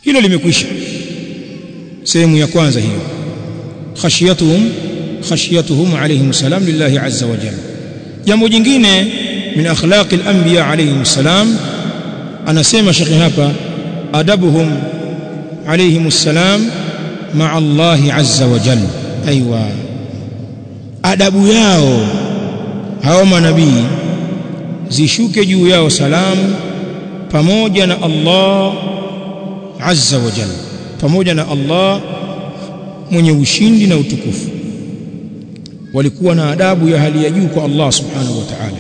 hilo limekwisha sehemu ya kwanza hiyo khashiyatuhum khashiyatuhum alayhim salam lillahi azza wa jalla jambo jingine min akhlaqi al-anbiya alayhim salam anasema shekhi hapa adabuhum alayhim salam ma'a Allah azza wa jalla aiywa adabu yao hao manabii zishuke juu yao salamu pamoja na Allah azza wa jalla pamoja na Allah mwenye ushindi na utukufu walikuwa na adabu ya hali ya juu kwa Allah subhanahu wa ta'ala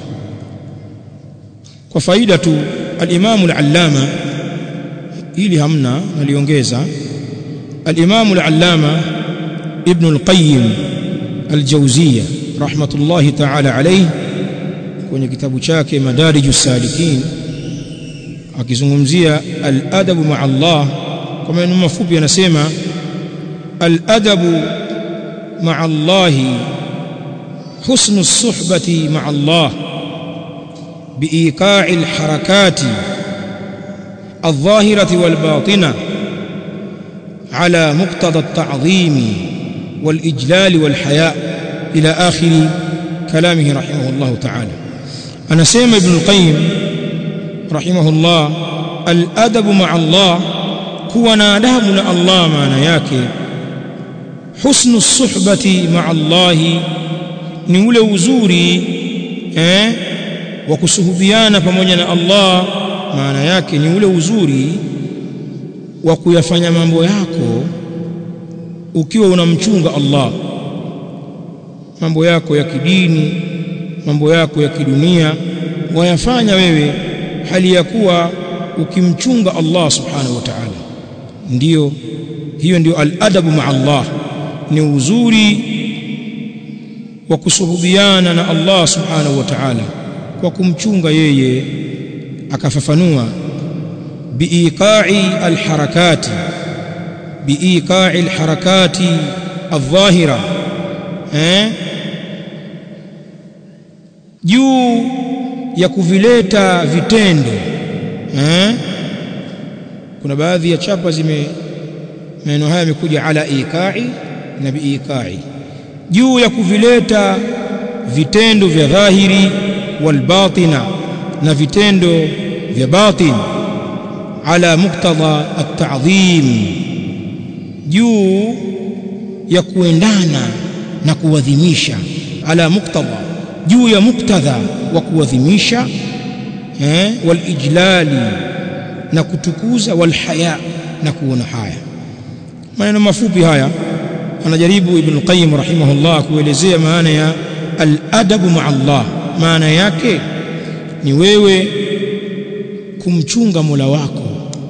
kwa faida tu al-Imam al-Allama ili hamna naliongeza al-Imam al-Allama Ibn al-Qayyim al-Jawziyya rahmatullahi ta'ala alayhi kwenye kitabu chake Madarijus Salikin akizungumzia al-adabu ma'a Allah kwa maneno mafupi anasema al-adabu ma'a Allah husnu as-suhbati ma'a Allah بإيقاع الحركات الظاهرة والباطنة على مقتضى التعظيم والإجلال والحياء إلى آخر كلامه رحمه الله تعالى أنا سيما ابن القيم رحمه الله الأدب مع الله كونا أدابنا الله ما نياك حسن الصحبة مع الله نولى وزوري eh, wa kusuhubiana pamoja na Allah maana yake ni ule uzuri wa kuyafanya mambo yako ukiwa unamchunga Allah mambo yako ya kidini mambo yako ya kidunia wayafanya wewe hali ya kuwa ukimchunga Allah subhanahu wa ta'ala ndiyo hiyo ndio al-adabu ma Allah ni uzuri wa kusuhubiana na Allah subhanahu wa ta'ala kwa kumchunga yeye akafafanua biiqa'i alharakati biiqa'i alharakati adh-dhahira eh juu ya kuvileta vitendo eh kuna baadhi ya chapa zime maneno haya yamekuja ala iqa'i na biiqa'i juu ya kuvileta vitendo vya dhahiri والباطنة na vitendo vya batin ala muktadha at-ta'dhim juu ya kuendana na kuadhimisha ala muktadha juu ya muktadha wa kuadhimisha eh wal ijlali na kutukuza wal haya na kuona haya maneno mafupi haya anajaribu ibn qayyim rahimahullah kuelezea maana ya al-adabu ma'a Allah maana yake ni wewe kumchunga Mola wako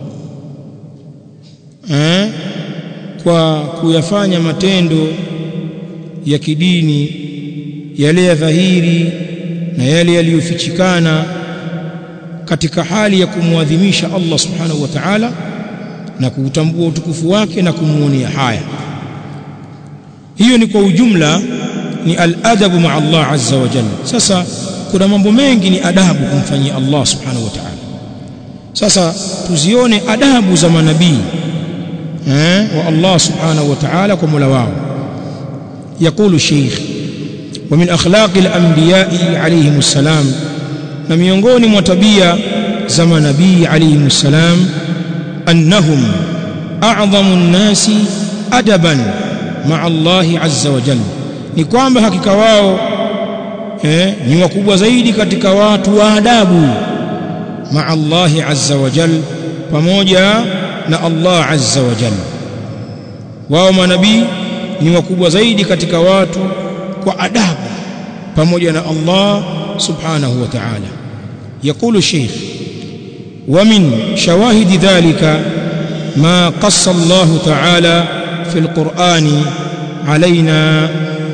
eh? kwa kuyafanya matendo ya kidini yale ya dhahiri na yale yaliyofichikana katika hali ya kumwadhimisha Allah subhanahu wa ta'ala na kuutambua utukufu wake na kumuonea haya hiyo ni kwa ujumla ni al-adabu ma'a Allah azza wa jalla sasa kuna mambo mengi ni adabu kumfanyia Allah subhanahu wa ta'ala sasa tuzione adabu za manabii eh wa Allah subhanahu wa ta'ala kwa Mola wao يقول الشيخ ومن اخلاق الانبياء عليهم السلام na miongoni mwa tabia za manabii عليهم السلام annahum a'zamu an-nasi adaban ma'a Allah azza wa jalla ni kwamba hakika wao eh, ni wakubwa zaidi katika watu wa adabu maa Allahi azza wa jal pamoja na Allah azza wa jal wao manabii ni wakubwa zaidi katika watu kwa adabu pamoja na Allah subhanahu wa ta'ala يقول الشيخ ومن شواهد ذلك ما قص الله تعالى في القرآن علينا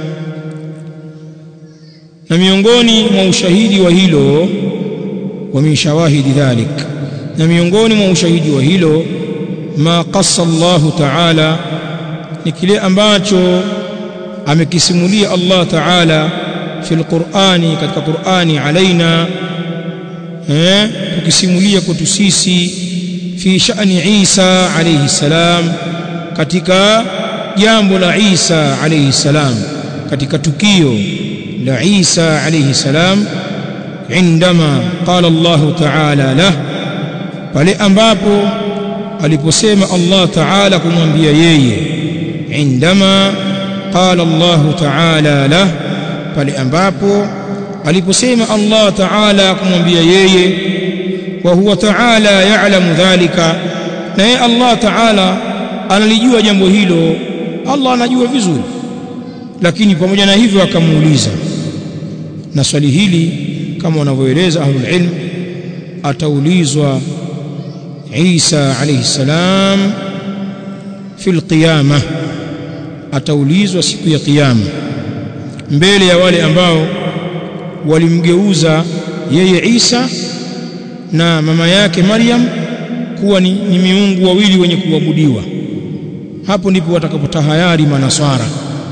na miongoni mwa ushahidi wa hilo wa min shawahidi dhalik na miongoni mwa ushahidi wa hilo ma qassa Allah ta'ala ni kile ambacho amekisimulia Allah ta'ala fil Qur'ani katika Qur'ani alaina eh tukisimulia kwetu sisi fi sha'ni Isa alayhi salam katika jambo la Isa alayhi salam katika tukio la Isa alayhi salam indama qala Allah ta'ala lah pale ambapo aliposema Allah ta'ala kumwambia yeye indama qala Allah ta'ala lah pale ambapo aliposema Allah ta'ala kumwambia yeye wa huwa ta'ala ya'lamu dhalika na yeye Allah ta'ala analijua jambo hilo Allah anajua vizuri lakini pamoja na hivyo akamuuliza na swali hili kama wanavyoeleza ahlul ilm ataulizwa Isa alayhi salam fil qiyamah ataulizwa siku ya kiyama mbele ya wale ambao walimgeuza yeye Isa na mama yake Maryam kuwa ni, ni miungu wawili wenye kuabudiwa hapo ndipo watakapotahayari manaswara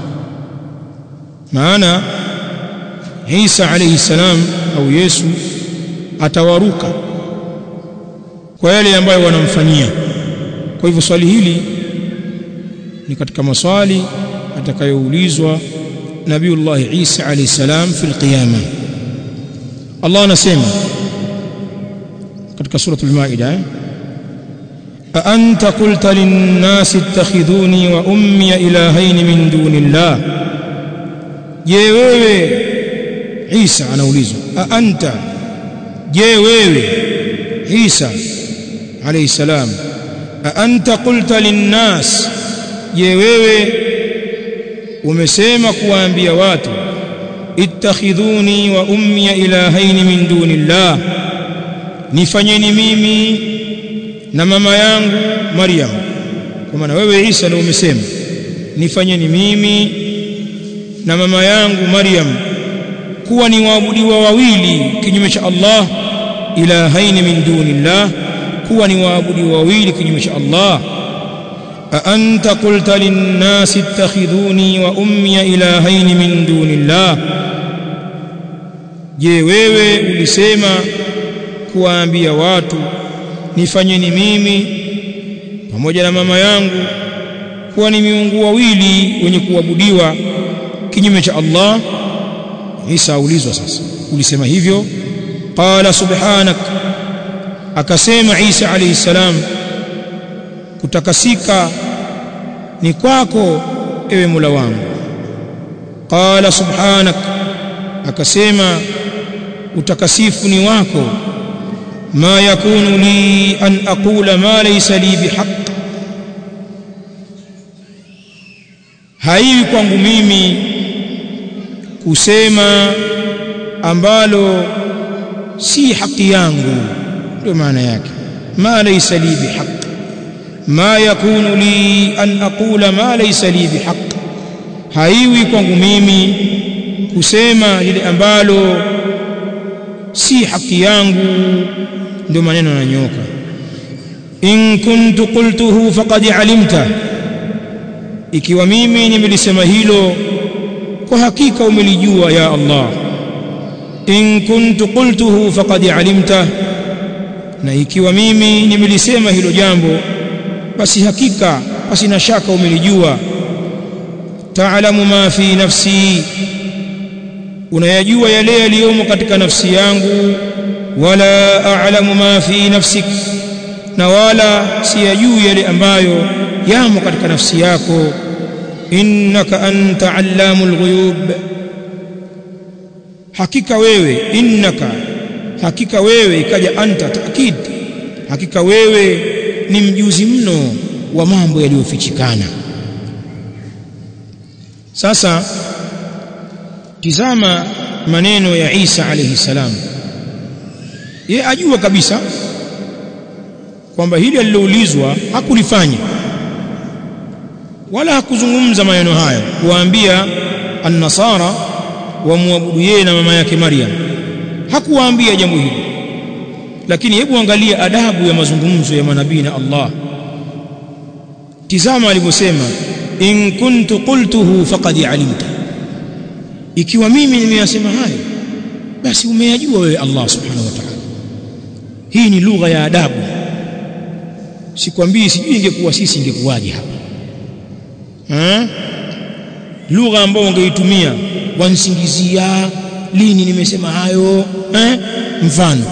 maana Isa alayhi salam au Yesu atawaruka kwa yale ambayo wanamfanyia kwa hivyo swali hili ni katika maswali atakayoulizwa Nabiullah Isa alayhi salam fil qiyama Allah anasema katika suratul Maida أأنت قلت للناس اتخذوني وأمي إلهين من دون الله je wewe Isa anaulizwa a anta je wewe Isa alayhi salam a anta qulta linnas je wewe umesema kuwaambia watu ittakhidhuni wa ummi ilahaini min dunillah nifanyeni mimi na mama yangu Maryam kwa maana wewe Isa ndio umesema nifanyeni mimi na mama yangu Maryam kuwa ni waabudiwa wawili kinyume cha Allah ilahaini min dunillah kuwa ni waabudiwa wawili kinyume cha Allah a anta qulta linnasi ittakhidhuni wa ummi ilahaini min dunillah je wewe ulisema kuwaambia watu nifanyeni mimi pamoja na mama yangu kuwa ni miungu wawili wenye kuabudiwa kinyume cha Allah Isa aulizwa sasa ulisema hivyo qala subhanak akasema Isa alayhi salam kutakasika ni kwako ewe Mola wangu qala subhanak akasema utakasifu ni wako ma yakunu li an aqula ma laysa li bihaq haiwi kwangu mimi kusema ambalo si haki yangu ndio maana yake ma laysa li bihaq ma yakunu li an aqula ma laysa li bihaq haiwi kwangu mimi kusema lile ambalo si haki yangu ndio maneno yananyoka in kuntu qultuhu faqad alimta ikiwa mimi nimelisema hilo kwa hakika umelijua ya Allah in kuntu qultuhu faqad alimta na ikiwa mimi nimelisema hilo jambo basi hakika basi na shaka umelijua taalamu ma fi nafsi unayajua yale yaliyomo katika nafsi yangu wala a'lamu ma fi nafsik na wala siyajui yale ambayo yamo katika nafsi yako innaka anta allamul ghuyub hakika wewe innaka hakika wewe ikaja anta taakid hakika wewe ni mjuzi mno wa mambo yaliyofichikana sasa tizama maneno ya Isa alayhi salam ye ajua kabisa kwamba hili aliloulizwa hakulifanya wala hakuzungumza maneno hayo kuwaambia an-nasara wamwabudu yeye na mama yake Maryam hakuwaambia jambo hili lakini hebu angalia adabu ya mazungumzo ya manabii na Allah tizama alivyosema in kuntu qultuhu faqad alimta ikiwa mimi nimeyasema hayo basi umeyajua wewe Allah subhanahu wa ta'ala hii ni lugha ya adabu sikwambii sijui ingekuwa sisi ingekuwaje hapa eh lugha ambayo ungeitumia wansingizia lini nimesema hayo eh mfano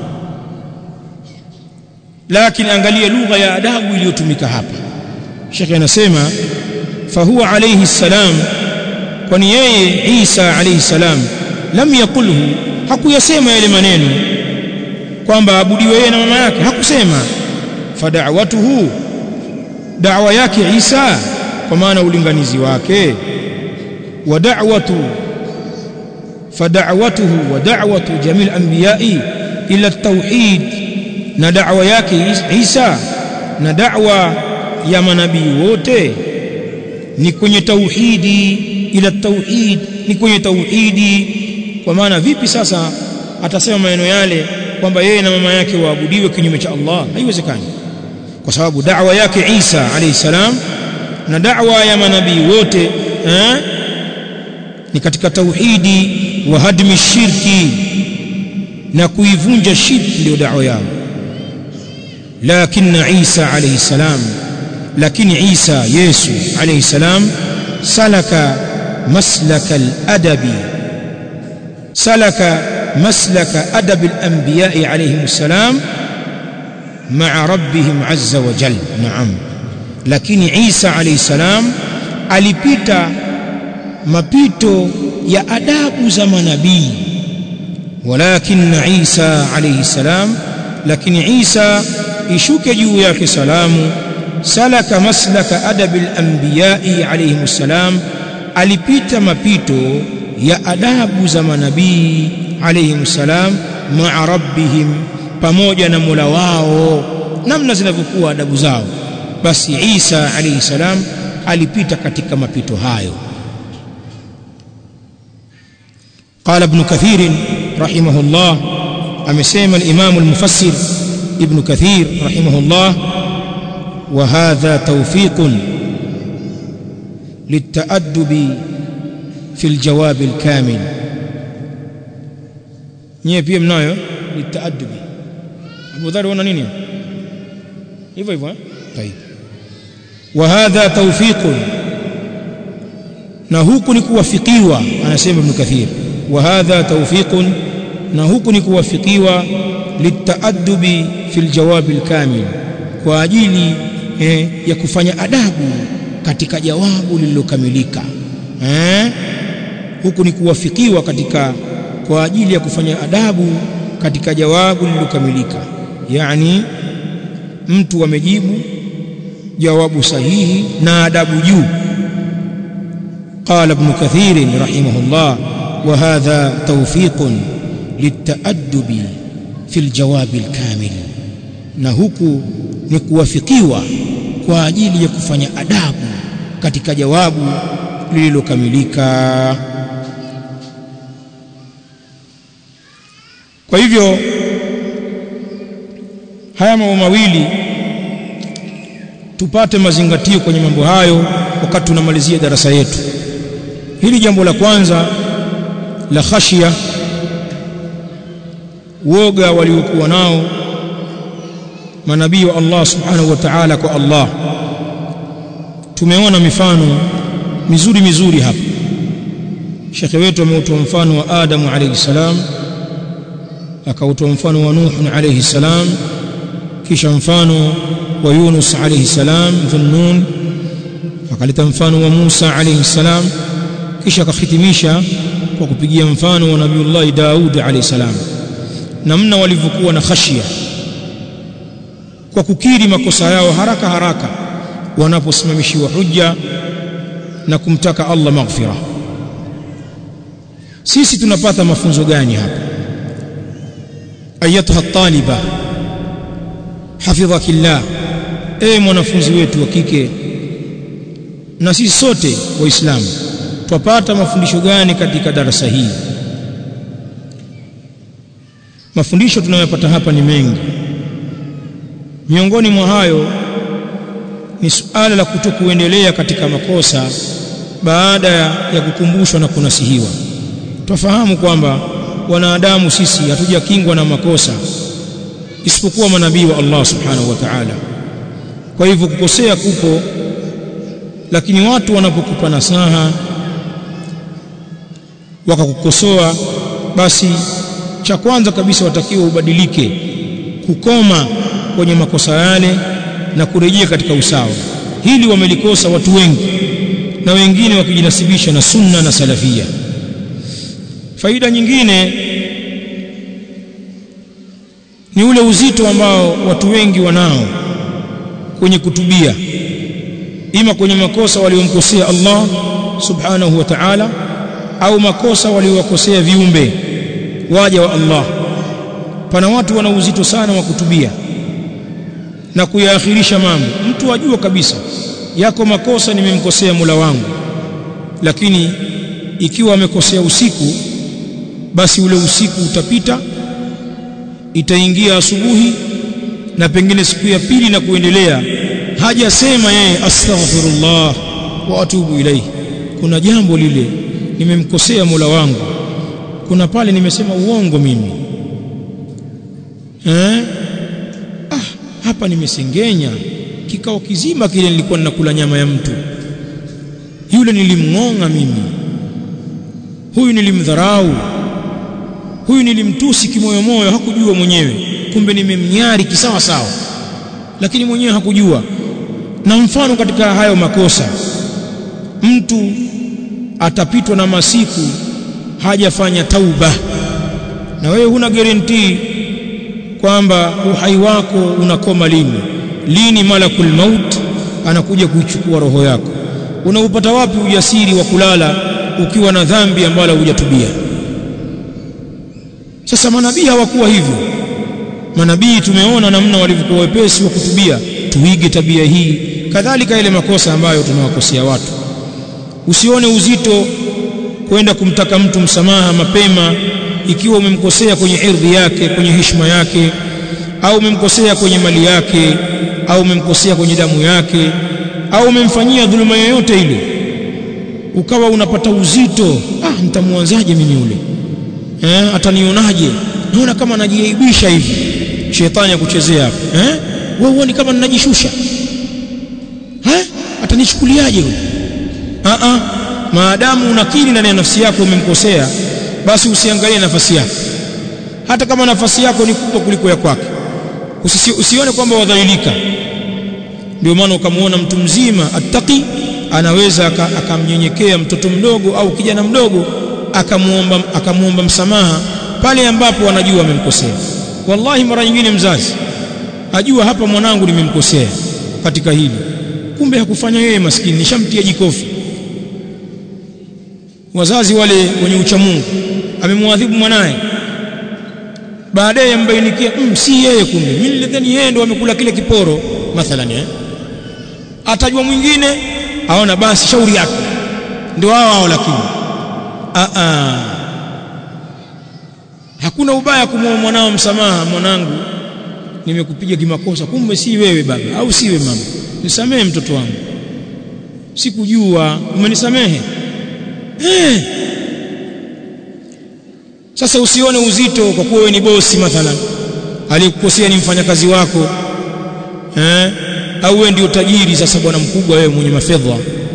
lakini angalia lugha ya adabu iliyotumika hapa Sheikh anasema fahuwa alayhi salam kwani yeye Isa alayhi salam lam yakulhu hakuyasema yale maneno kwamba abudiwe yeye na mama yake hakusema fada'watuhu da'wa yake Isa kwa maana ulinganizi wake wa da'watu fada'watuhu wa da'watu jamil anbiya'i ila at-tauhid na da'wa yake Isa na da'wa ya manabii wote ni kwenye tauhidi ila tauhid ni kwenye tauhidi kwa maana vipi sasa atasema maneno yale kwamba yeye na mama yake waabudiwe kinyume cha Allah haiwezekani kwa sababu da'wa yake Isa alayhi salam na da'wa ya manabii wote eh, ni katika tauhidi wa hadmi shirki na kuivunja shirki ndio da'wa yao lakini Isa alayhi salam lakini Isa Yesu alayhi salam salaka maslaka al-adabi salaka maslaka adab al-anbiya'i alayhim salam ma'a rabbihim azza wa jalla na'am lakini Isa alayhi salam alipita mapito ya adabu za manabii walakin Isa alayhi salam lakini Isa ishuke juu yake salamu salaka maslaka adabil anbiya'i alayhim salam alipita mapito ya adabu za manabii alayhim salam ma'a rabbihim pamoja na Mola wao namna zinavyokuwa adabu zao basi Isa alayhi salam alipita katika mapito hayo قال ابن كثير رحمه الله أمسيم الإمام المفسر ابن كثير رحمه الله وهذا توفيق للتأدب في الجواب الكامل نيه pia mnayo للتأدب Abu Dhar wana nini hivyo hivyo طيب وهذا توفيق na huku ni kuwafikiwa anasema Ibn Kathir وهذا توفيق na huku ni kuwafikiwa litaadubi fil jawab alkamil kwa ajili eh, ya kufanya adabu katika jawabu lililokamilika eh? huku ni kuwafikiwa katika kwa ajili ya kufanya adabu katika jawabu lililokamilika yani mtu amejibu jawabu sahihi na adabu juu قال ابن كثير رحمه الله وهذا توفيق للتأدب في الجواب الكامل na huku ni kuwafikiwa kwa ajili ya kufanya adabu katika jawabu lililokamilika kwa hivyo haya mambo mawili tupate mazingatio kwenye mambo hayo wakati tunamalizia darasa yetu hili jambo la kwanza la khashia woga waliokuwa nao manabii wa Allah subhanahu wa ta'ala kwa Allah tumeona mifano mizuri mizuri hapa shekhe wetu ameutoa mfano wa Adamu alayhi salam akautoa mfano wa Nuh alayhi salam kisha mfano wa Yunus alayhi salam dhunnun akaleta mfano wa Musa alayhi salam kisha akahitimisha kwa kupigia mfano wa Nabiullah Daud alayhi salam namna walivyokuwa na khashia kwa kukiri makosa yao haraka haraka wanaposimamishiwa hujja na kumtaka Allah maghfira sisi tunapata mafunzo gani hapa ayatuha taliba hafidhakillah e mwanafunzi wetu wa kike na sisi sote waislamu twapata mafundisho gani katika darasa hii mafundisho tunayopata hapa ni mengi miongoni mwa hayo ni suala la kutokuendelea katika makosa baada ya kukumbushwa na kunasihiwa twafahamu kwamba wanadamu sisi hatujakingwa na makosa isipokuwa manabii wa Allah subhanahu wa ta'ala kwa hivyo kukosea kupo lakini watu wanapokupa nasaha wakakukosoa basi cha kwanza kabisa watakiwa ubadilike kukoma kwenye makosa yale na kurejea katika usawa hili wamelikosa watu wengi na wengine wakijinasibisha na sunna na salafia faida nyingine ni ule uzito ambao watu wengi wanao kwenye kutubia ima kwenye makosa waliomkosea Allah subhanahu wa ta'ala au makosa waliowakosea viumbe waja wa Allah pana watu wana uzito sana wa kutubia na kuyaakhirisha mambo mtu ajua kabisa yako makosa nimemkosea Mola wangu lakini ikiwa amekosea usiku basi ule usiku utapita itaingia asubuhi na pengine siku ya pili na kuendelea hajasema yeye astaghfirullah wa atubu ilayhi kuna jambo lile nimemkosea Mola wangu kuna pale nimesema uongo mimi eh ah hapa nimesengenya kikao kizima kile nilikuwa ninakula nyama ya mtu yule nilimngonga mimi huyu nilimdharau huyu nilimtusi kimoyo moyo hakujua mwenyewe kumbe nimemnyari kisawa sawa lakini mwenyewe hakujua na mfano katika hayo makosa mtu atapitwa na masiku hajafanya tauba na wewe huna guarantee kwamba uhai wako unakoma lini lini malakul maut anakuja kuichukua roho yako unaupata wapi ujasiri wa kulala ukiwa na dhambi ambalo hujatubia sasa manabii hawakuwa hivyo manabii tumeona namna walivyokuwa wepesi wa kutubia tuige tabia hii kadhalika ile makosa ambayo tunawakosea watu usione uzito kwenda kumtaka mtu msamaha mapema ikiwa umemkosea kwenye ardhi yake kwenye heshima yake au umemkosea kwenye mali yake au umemkosea kwenye damu yake au umemfanyia dhuluma yoyote ile ukawa unapata uzito ah nitamwanzaje mimi yule eh atanionaje naona kama najiaibisha hivi shetani akuchezea hapo eh wewe uone kama ninajishusha eh atanichukuliaje huyo a a maadamu unakiri ndani ya nafsi yako umemkosea basi usiangalie nafasi yako hata kama nafasi yako ni kubwa kuliko ya kwake Usisi, usione kwamba wadhalilika ndio maana ukamwona mtu mzima attaqi anaweza akamnyenyekea aka mtoto mdogo au kijana mdogo akamuomba akamuomba msamaha pale ambapo anajua amemkosea wallahi mara nyingine mzazi ajua hapa mwanangu nimemkosea katika hili kumbe hakufanya yeye maskini nishamtia jikofi wazazi wale wenye uchamungu amemwadhibu mwanaye baadaye ambainikia mm, si yeye kumbe mimi nilidhani yeye ndo amekula kile kiporo mathalan eh atajua mwingine aona basi shauri yake ndio hao hao lakini a a hakuna ubaya kumwomba mwanao msamaha mwanangu nimekupiga kimakosa kumbe si wewe baba au siwe mama nisamehe mtoto wangu sikujua umenisamehe eh sasa usione uzito kwa kuwa wewe ni bosi mathalan aliyekukosea ni mfanyakazi wako eh au wewe ndio tajiri sasa bwana mkubwa wewe mwenye mafedha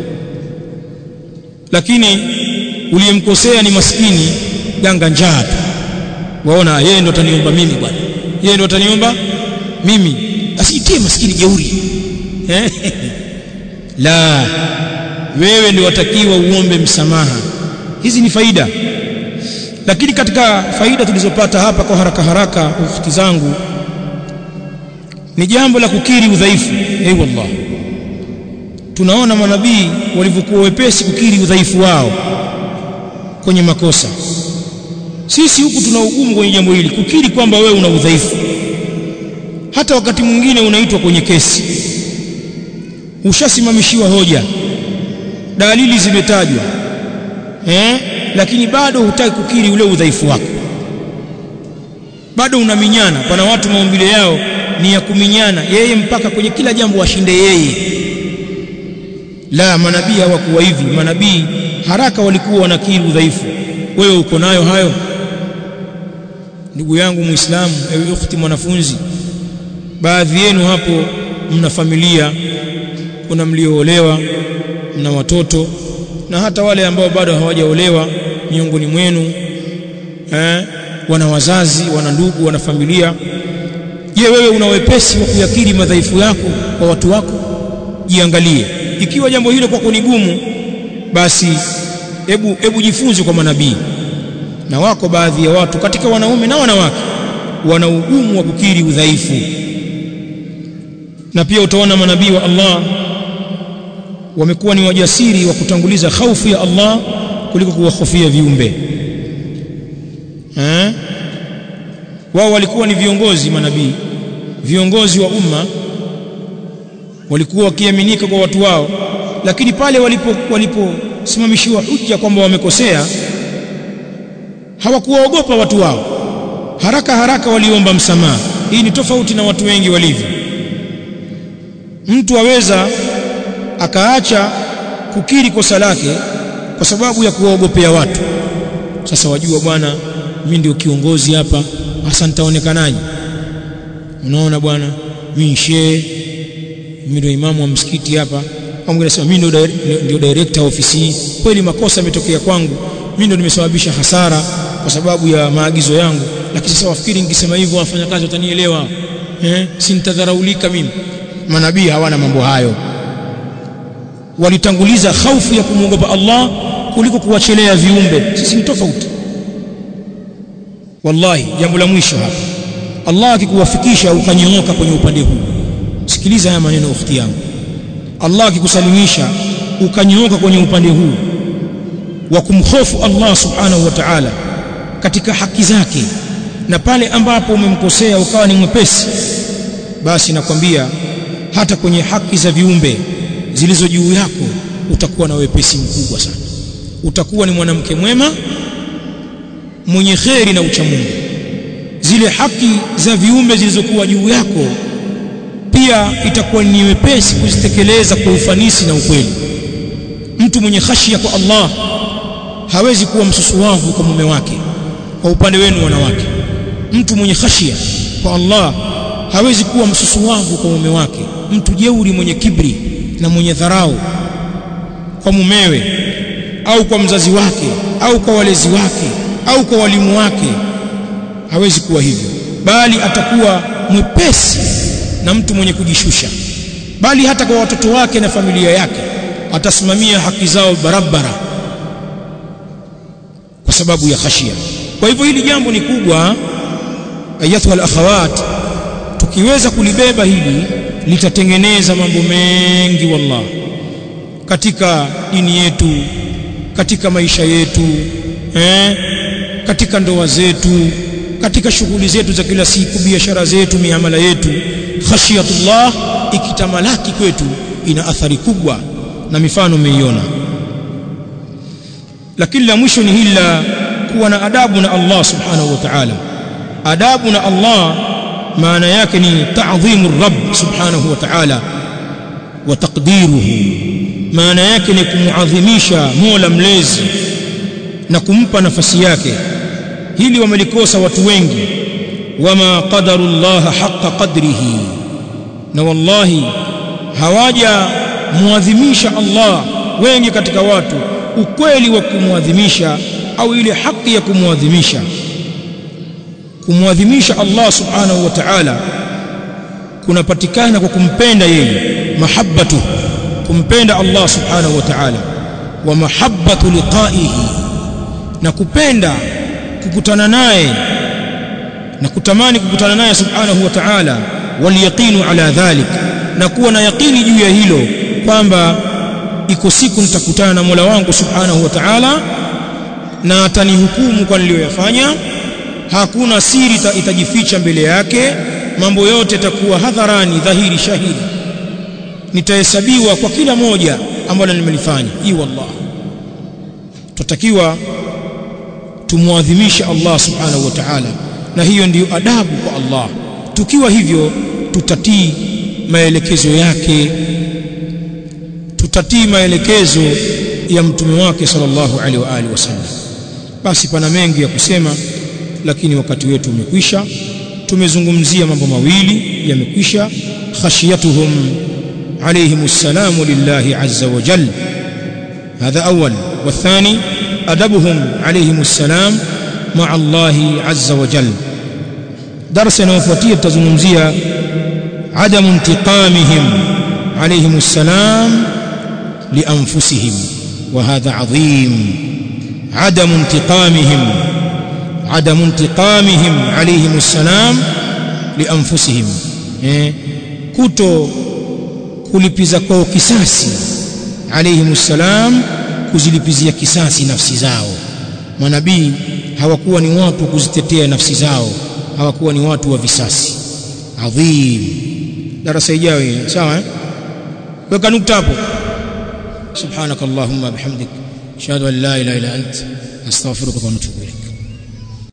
lakini uliyemkosea ni maskini ganga njaa tu waona yeye ndo ataniomba mimi bwana yeye ndo ataniomba mimi asiitie maskini jeuri eh la wewe ndio watakiwa uombe msamaha hizi ni faida lakini katika faida tulizopata hapa kwa haraka haraka ufiki zangu ni jambo la kukiri udhaifu eh wallah tunaona manabii walivyokuwa wepesi kukiri udhaifu wao kwenye makosa sisi huku tuna ugumu kwenye jambo hili kukiri kwamba wewe una udhaifu hata wakati mwingine unaitwa kwenye kesi ushasimamishiwa hoja dalili zimetajwa eh lakini bado hutaki kukiri ule udhaifu wako bado unaminyana pana watu maumbile yao ni ya kuminyana yeye mpaka kwenye kila jambo washinde yeye la manabii hawakuwa hivi manabii haraka walikuwa wanakiri udhaifu wewe uko nayo hayo ndugu yangu muislamu ewe ukhti mwanafunzi baadhi yenu hapo mna familia kuna mlioolewa mna watoto na hata wale ambao bado hawajaolewa miongoni mwenu eh, wana wazazi wana ndugu wana familia je wewe una wepesi wa kuyakiri madhaifu yako kwa watu wako jiangalie ikiwa jambo hilo kwako ni gumu basi hebu hebu jifunze kwa manabii na wako baadhi ya watu katika wanaume na wanawake wana ugumu wa kukiri udhaifu na pia utaona manabii wa Allah wamekuwa ni wajasiri wa kutanguliza hofu ya Allah kuliko kuwahofia viumbe eh wao walikuwa ni viongozi manabii viongozi wa umma walikuwa wakiaminika kwa watu wao lakini pale walipo waliposimamishiwa hujja kwamba wamekosea hawakuwaogopa watu wao haraka haraka waliomba msamaha hii ni tofauti na watu wengi walivyo mtu aweza akaacha kukiri kosa lake kwa sababu ya kuwaogopea watu sasa wajua bwana mimi ndio kiongozi hapa hasa nitaonekanaje unaona bwana mimi shehe mimi ndio imamu wa msikiti hapa au mwingine anasema mimi ndio ndio director ofisi hii kweli makosa yametokea kwangu mimi ndio nimesababisha hasara kwa sababu ya maagizo yangu lakini sasa wafikiri ningesema hivyo wafanyakazi watanielewa eh si nitadharaulika mimi manabii hawana mambo hayo walitanguliza hofu ya kumwogopa Allah kuliko kuwachelea viumbe sisi ni tofauti wallahi jambo la mwisho hapa Allah akikuwafikisha ukanyooka kwenye upande huu sikiliza haya maneno ukhti yangu Allah akikusalimisha ukanyooka kwenye upande huu wa kumhofu Allah subhanahu wa ta'ala katika haki zake na pale ambapo umemkosea ukawa ni mwepesi basi nakwambia hata kwenye haki za viumbe zilizo juu yako utakuwa na wepesi mkubwa sana utakuwa ni mwanamke mwema mwenye kheri na uchamungu zile haki za viumbe zilizokuwa juu yako pia itakuwa ni wepesi kuzitekeleza kwa ufanisi na ukweli mtu mwenye khashia kwa Allah hawezi kuwa msusuwavu kwa mume wake kwa upande wenu wanawake mtu mwenye khashia kwa Allah hawezi kuwa msusuwavu kwa mume wake mtu jeuri mwenye kibri na mwenye dharau kwa mumewe au kwa mzazi wake au kwa walezi wake au kwa walimu wake hawezi kuwa hivyo bali atakuwa mwepesi na mtu mwenye kujishusha bali hata kwa watoto wake na familia yake atasimamia haki zao barabara kwa sababu ya khashia kwa hivyo hili jambo ni kubwa ayatuha alakhawat tukiweza kulibeba hili litatengeneza mambo mengi wallah katika dini yetu katika maisha yetu eh, katika ndoa zetu katika shughuli zetu za kila siku biashara zetu miamala yetu khashiyatullah ikitamalaki kwetu ina athari kubwa na mifano mmeiona lakini la mwisho ni hili la kuwa na adabu na Allah subhanahu wa ta'ala adabu na Allah maana yake ni ta'dhimu rabb subhanahu wa ta'ala wa taqdiruhu maana yake ni kumuadhimisha Mola mlezi na kumpa nafasi yake hili wamelikosa watu wengi wama qadaru Allah haqqa qadrihi na wallahi hawaja muadhimisha Allah wengi katika watu ukweli wa kumwadhimisha au ile haki ya kumwadhimisha kumwadhimisha Allah subhanahu wa ta'ala kunapatikana kwa kumpenda yeye mahabbatu kumpenda Allah subhanahu wa ta'ala wa mahabbatu liqa'ihi na kupenda kukutana naye na kutamani kukutana naye subhanahu wa ta'ala wal yaqinu ala dhalik na kuwa na yaqini juu ya hilo kwamba iko siku nitakutana na Mola wangu subhanahu wa ta'ala na atanihukumu kwa niliyoyafanya hakuna siri itajificha mbele yake mambo yote yatakuwa hadharani dhahiri shahidi nitahesabiwa kwa kila moja ambalo nimelifanya hii wallah tutakiwa tumwadhimishe Allah subhanahu wa ta'ala na hiyo ndiyo adabu kwa Allah tukiwa hivyo tutatii maelekezo yake tutatii maelekezo ya mtume wake sallallahu alaihi wa alihi wasallam basi pana mengi ya kusema lakini wakati wetu umekwisha tumezungumzia mambo mawili yamekwisha خشيتهم عليهم السلام لله عز وجل هذا أول والثاني أدبهم عليهم السلام مع الله عز وجل درسنا وفوتية تزمزية عدم انتقامهم عليهم السلام لأنفسهم وهذا عظيم عدم انتقامهم عدم انتقامهم عليهم السلام لأنفسهم كتو kulipiza kwao kisasi alayhimu salam kuzilipizia kisasi nafsi zao manabii hawakuwa ni watu kuzitetea nafsi zao hawakuwa ni watu wa visasi adhim darasa ijayo sawa eh weka nukta hapo subhanakallahumma bihamdik ashhadu an la ilaha illa ant astaghfiruka wa atubu ilaik